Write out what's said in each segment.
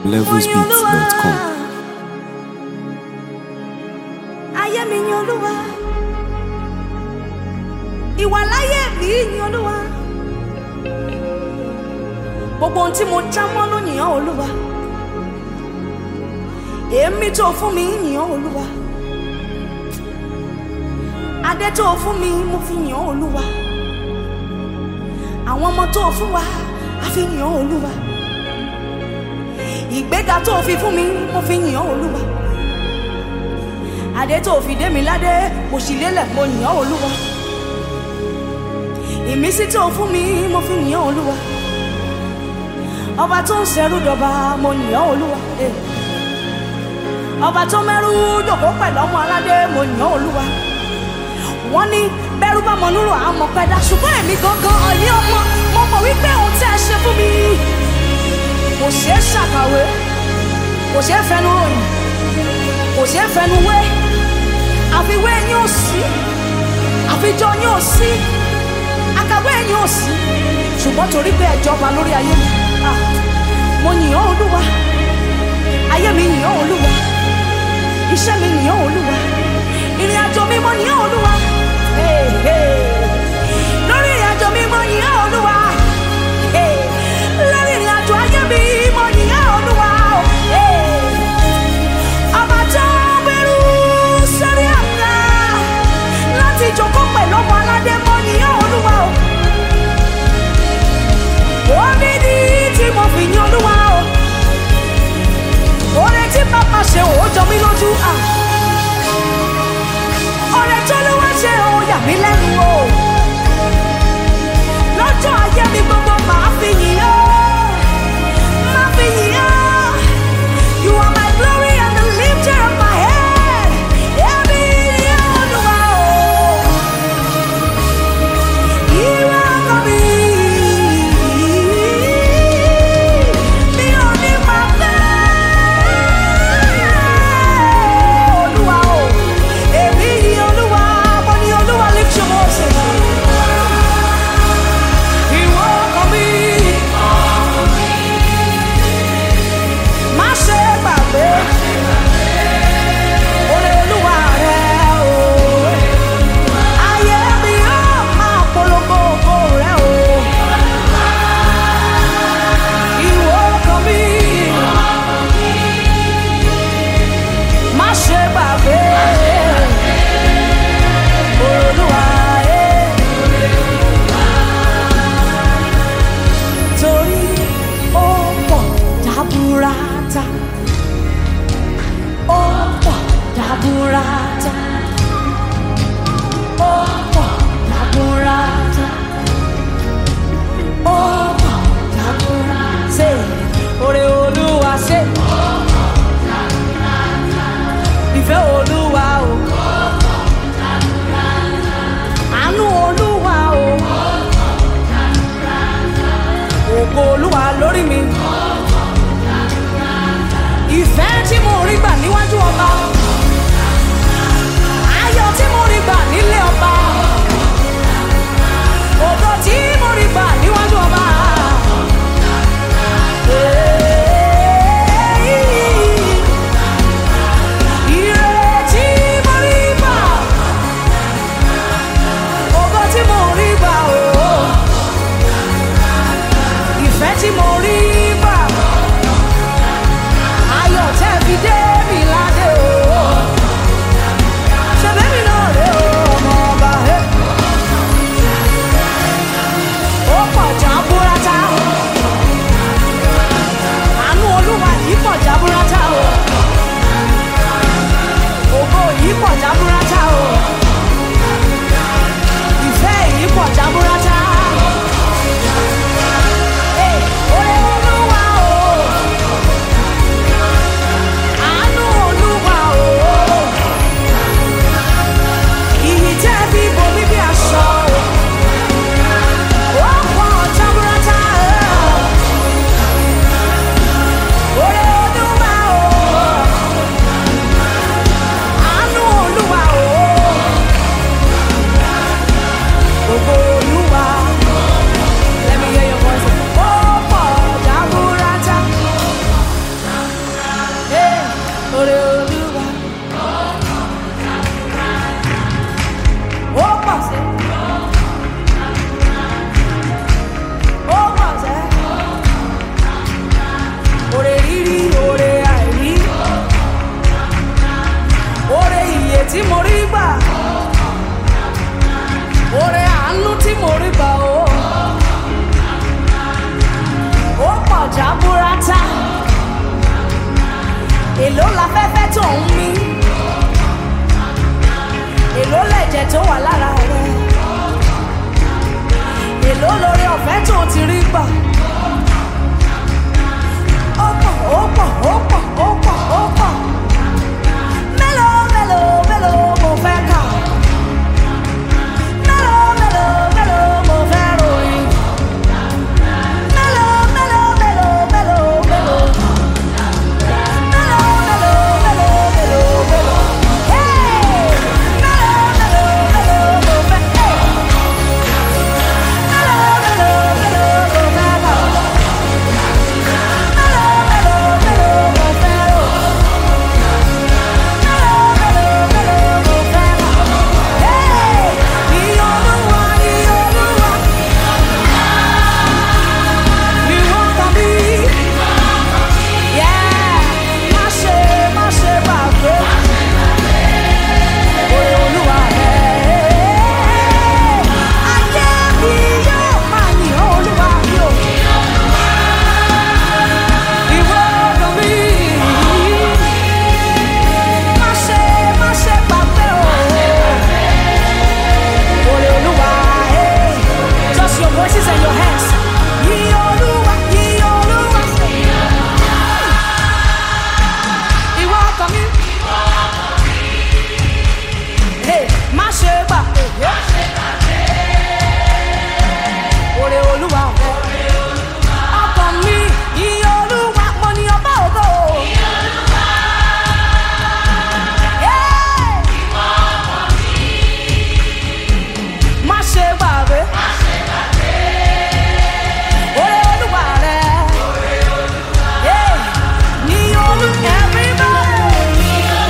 levelsbeats.com. ayé mi yin olúwa ìwà láyé mi yin olúwa gbogbo ohun tí mo já mọ́ ló yìn ọ́ olúwa èémí tó fún mi yìn ọ́ olúwa adé tó fún mi mo fi yìn ọ́ olúwa àwọn ọmọ tó fún wa a fi yìn ọ́ olúwa ìgbéga tó fi fún mi mo fi yìn ọ́ olúwa adé tó fi dé mi ládé mo sì lélẹ̀ mo yìn ọ́ olúwa ìmísí tó fún mi mo fi yìn ọ́ olúwa ọba tó ń ṣẹrú dọba mo yìn ọ́ olúwa eh. ọba tó mẹ́rú dòkó pẹ̀lú ọmọ aládé mo yìn ọ́ olúwa wọ́n ní bẹ́rù bá mọ núrò àmọ́ pẹ́dá ṣùgbọ́n èmi gangan ọ̀ní ọmọ mo mọ̀ wípé ohun tí ẹ ṣe fún mi kò ṣeé ṣàkàwé kò ṣeé fẹnu ròyìn kò ṣeé fẹnu wé àfiwé yín ò sí àfijọ́ yín ò sí àkàwé yín ò sí ṣùgbọ́n torí pé ẹ jọba lórí ayé mi ah, mo yìn ọ́ olúwa ayé mi yìn ọ́ olúwa iṣẹ́ mi yìn ọ́ olúwa ìrìn àjò mi mo yìn ọ́ olúwa Hey, hey. lórí ìrìn àjò mi mo yìn ọ́ olúwa Hey, lórí ìrìn àjò ayé mi mo yìn ọ́ olúwa Hey. ọba tó gbẹrú sórí àga láti jókòó pẹ̀lú ọmọ aládé mo yìn ọ́ olúwa o orí ni tí mo fi yìn olúwa o oore tí bàbá ṣe ò jọ mí lójú à oore tó ló wá ṣe ò yà mí lẹ́nu o lọ́jọ́ ayé mi gbogbo màá fi yìn ọ́ màá fi yìn ọ́ you are my glory and the lifter of my head èmi ni olúwa o ìwọ ọkọ mi mi ò ní máa fẹ́ olúwa o èmi ni olúwa mo ní olúwa lift your voice ìwọ ọkọ mi má ṣe gbàgbé oore olúwa rẹ o ayé mi yóò máa polongo ògo rẹ o ìwọ ọkọ mi má ṣe gbàgbé olúwa ẹ torí ó pọ̀ dábúrátà ó pọ̀ dábúrátà ó pọ̀ dábúrátà ó pọ̀ dábúrátà ṣe oore olúwa ṣe ìfẹ́ olúwa o àánú olúwa o ògo olúwa lórí mi ìfẹ́ tí mo rí gbà níwájú ọba ayọ̀ tí mo rí gbà nílé ọba ògo tí mo rí gbà níwájú ọba. Ire tí mo rí gbà, ògo tí mo rí gbà o ìfẹ́ tí mo rí gbà ayọ̀ tẹ́ fi dé mi ládé o ṣẹ̀bẹ́ mi náà rè o tó ń mí èló lẹ̀jẹ̀ tó wà lára rẹ̀ èló lórí ọ̀fẹ́ tó ti rí gbà ó pọ̀ ó pọ̀ ó pọ̀ ó pọ̀ ó pọ̀ mélòó mélòó mélòó mo fẹ́ kà mélòó mélòó mélòó mo fẹ́ ròyìn mélòó mélòó mélòó mélòó mélòó. Yeah, má ṣe má ṣe gbàgbé. Oore Olúwa rẹ̀. Ayé mi yóò máa yìn ọ́ Olúwa mi o. Ìwọ ọkàn mi. Má ṣe má ṣe gbàgbé o. Oore Olúwa rẹ̀. Just your voices and your hands. Yìn Olúwa, yìn Olúwa. Ìwọ ọkàn mi. Hey, má ṣe gbà. Oore Olúwa rẹ̀. Ọkàn mi, ìyìn Olúwa, mo ní ọba ògo. Yeah. Má ṣe gbàgbé. Oore Olúwa rẹ̀. Yeah. Yìn Olú everybody.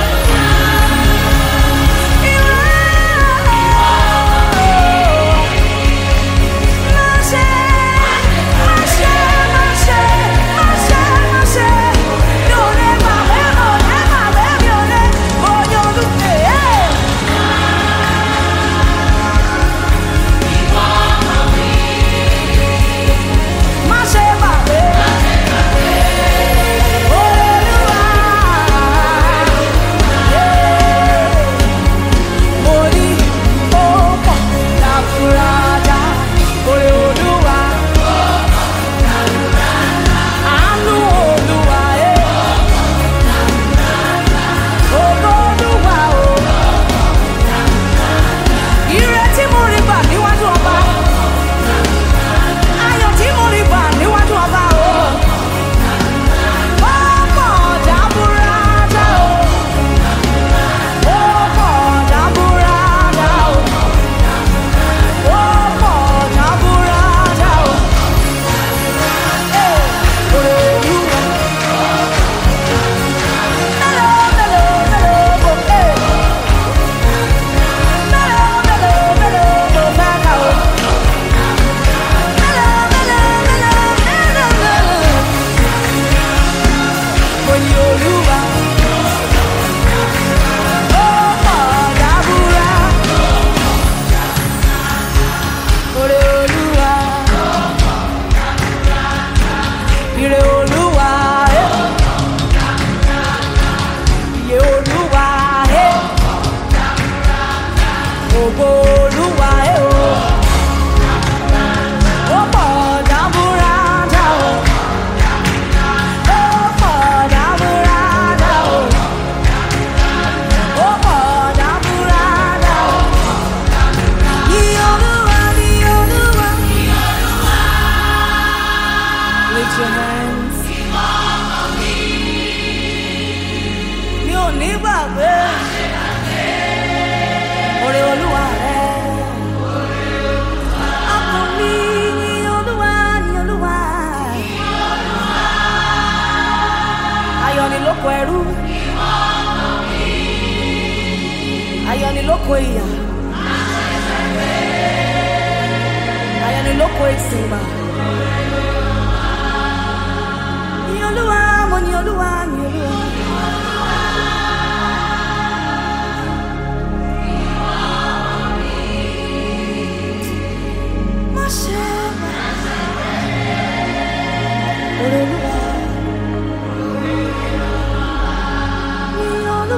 Orí ó pọ̀ láfúrájá, orí Olúwa. Àánú Olúwa ẹ̀. Ògo Olúwa o. Ire tí mo rí gbà níwájú ọba. Ayọ̀ tí mo rí gbà níwájú ọba o. Ó pọ̀ jaburata o. Ó pọ̀ jaburata o. Ó pọ̀ jaburata o. Ee, oore Olúwa. Mélòó, mélòó, mélòó mo fẹ́? Mélòó, mélòó, mélòó mo fẹ́ kà o? Mélòó, mélòó, mélòó, mélòó, mélòó? Mo ní Olúwa. Ó pọ̀ dábúrà. Oore Olúwa. Ire Olúwa. eh. Iye Olúwa. eh. Ògo Olúwa. eh, o. Ó pọ̀ dábúrádá o. Ó pọ̀ dábúrádá o. Ó pọ̀ dábúrádá o. Iye Olúwa, iye Olúwa. Lift your hands. Mi ò ní gbàgbé. Oore Olúwa rẹ̀. Ọkàn mi ní Olúwa, ní Olúwa. Ayọ̀ ni lóko ẹrú. Ayọ̀ ni lóko ìyà. Ayọ̀ ni lóko ìsìngbà. Ní Olúwa, mo ní Olúwa, ní Olúwa. Má ṣe Oore Olúwa. Ní Olúwa.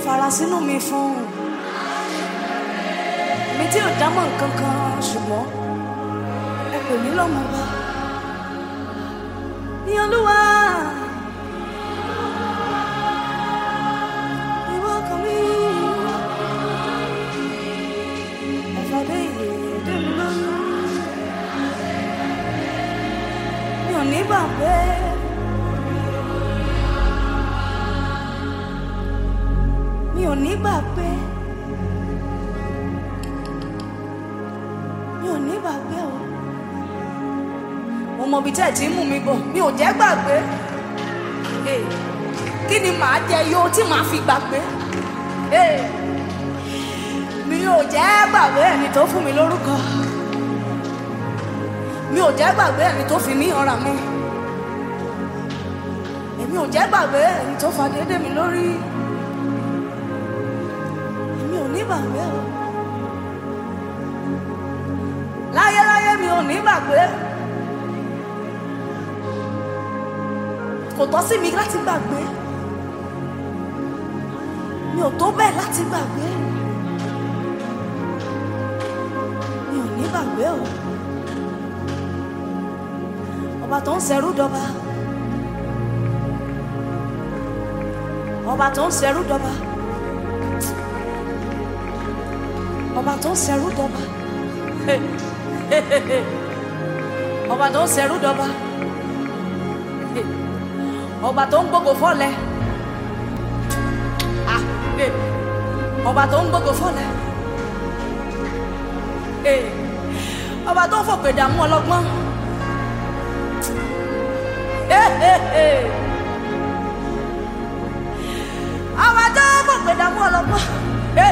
fara sínú mi fún mi tí ò dámọ̀ nǹkan kan ṣùgbọ́n ẹ pè mí lọ́mọ bá ní olúwa ìwọ kan mi ẹ̀fọ́dé ìyèdè mi lóyún mi ò ní bàbá mi ò ní gbàgbé mi ò ní gbàgbé o mo mọ ibi tẹ́ ẹ̀ tí ń mú mi bọ̀ mi ò jẹ́ gbàgbé Eh, kí ni màá jẹ yó tí màá fi gbàgbé Eh, mi ò jẹ́ gbàgbé ẹni tó fún mi lórúkọ mi ò jẹ́ gbàgbé ẹni tó fi mí ọ̀ràn mi èmi ò jẹ́ gbàgbé ẹni tó fa déédéé mi lórí èmi ò ní gbàgbé o láyéláyé mi ò ní gbàgbé kò tọ́ sí mi láti gbàgbé mi ò tó bẹ́ẹ̀ láti gbàgbé mi ò ní gbàgbé o ọba tó ń ṣẹrú dọba ọba tó ń ṣẹrú dọba ọba tó ń ṣẹrú dọba ọba tó ń ṣẹrú dọba ọba tó ń gbogbo fọlẹ Ah, eh. ọba tó ń gbogbo fọlẹ Eh, ọba tó ń fòpè dààmú ọlọ́gbọ́n Eh, eh, eh. ọba tó ń fòpè dààmú ọlọ́gbọ́n. Eh.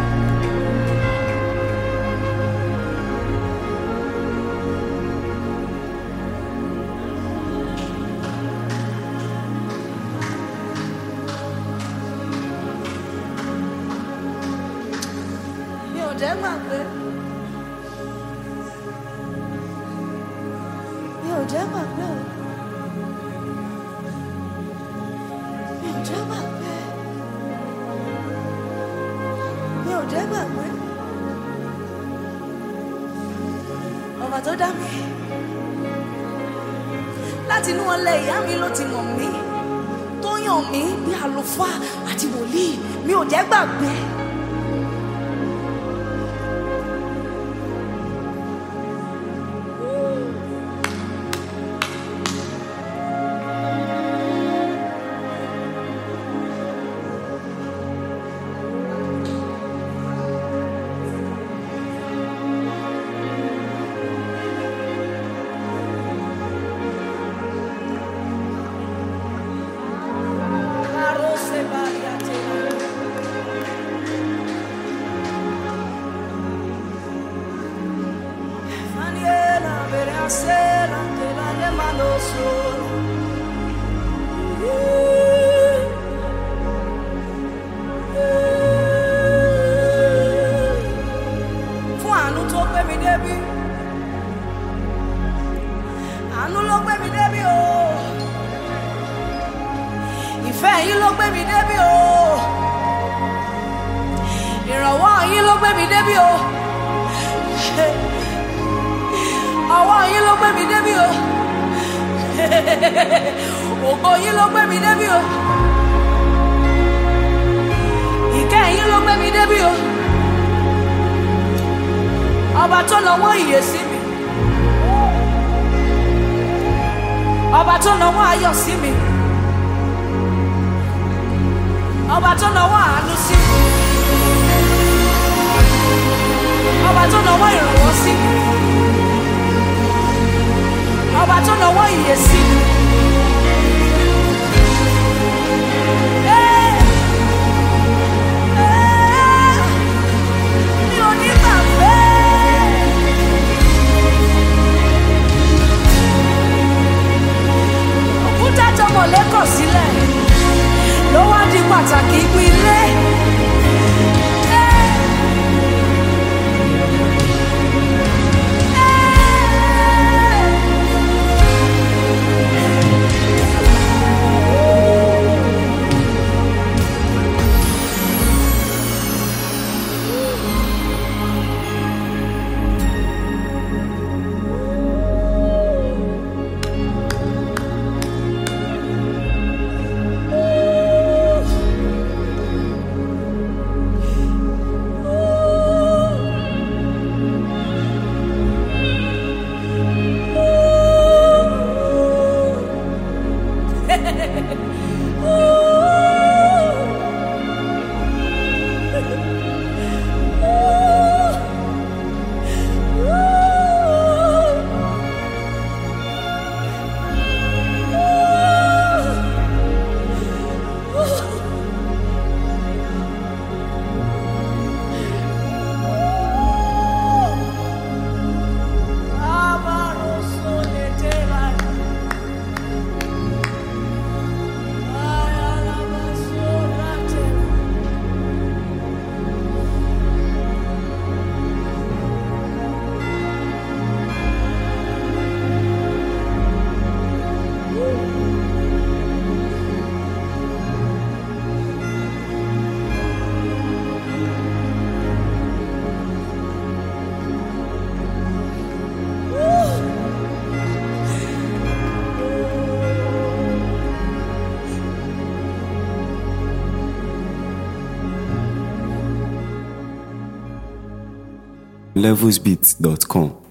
mi ò jẹ́ gbàgbé mi ò jẹ́ gbàgbé o mi ò jẹ́ gbàgbé mi ò jẹ́ gbàgbé ọba tó dá mi láti inú ọlẹ ìyá mi ló ti mọ̀ mí tó yàn mí bí àlùfáà àti wòlíì mi ò jẹ́ gbàgbé. Arose variate. Faniela verasela te la le manoso. Fún àánú tó gbé mi débi. Àánú ló gbé mi débi o. Oh ìfẹ́ yín ló gbé mi débi o ìrànwọ́ yín ló gbé mi débi o ọwọ́ yín ló gbé mi débi o ògo yín ló gbé mi débi o ìkẹ́ yín ló gbé mi débi o ọba tó nawọ́ ìyè sí mi ọba tó nawọ́ ayọ̀ sí mi ọba tó nawọ́ àánú sí mi ọba tó nawọ́ ìrànwọ́ sí mi ọba tó nawọ́ ìyè sí mi. Eh, eh, mi ò ní gbàgbé. Òkúta tọmọ lẹ́kọ̀ọ́ sílẹ̀ ló wá di pàtàkì ibi ilé. Eh, eh, levelsbeat.com.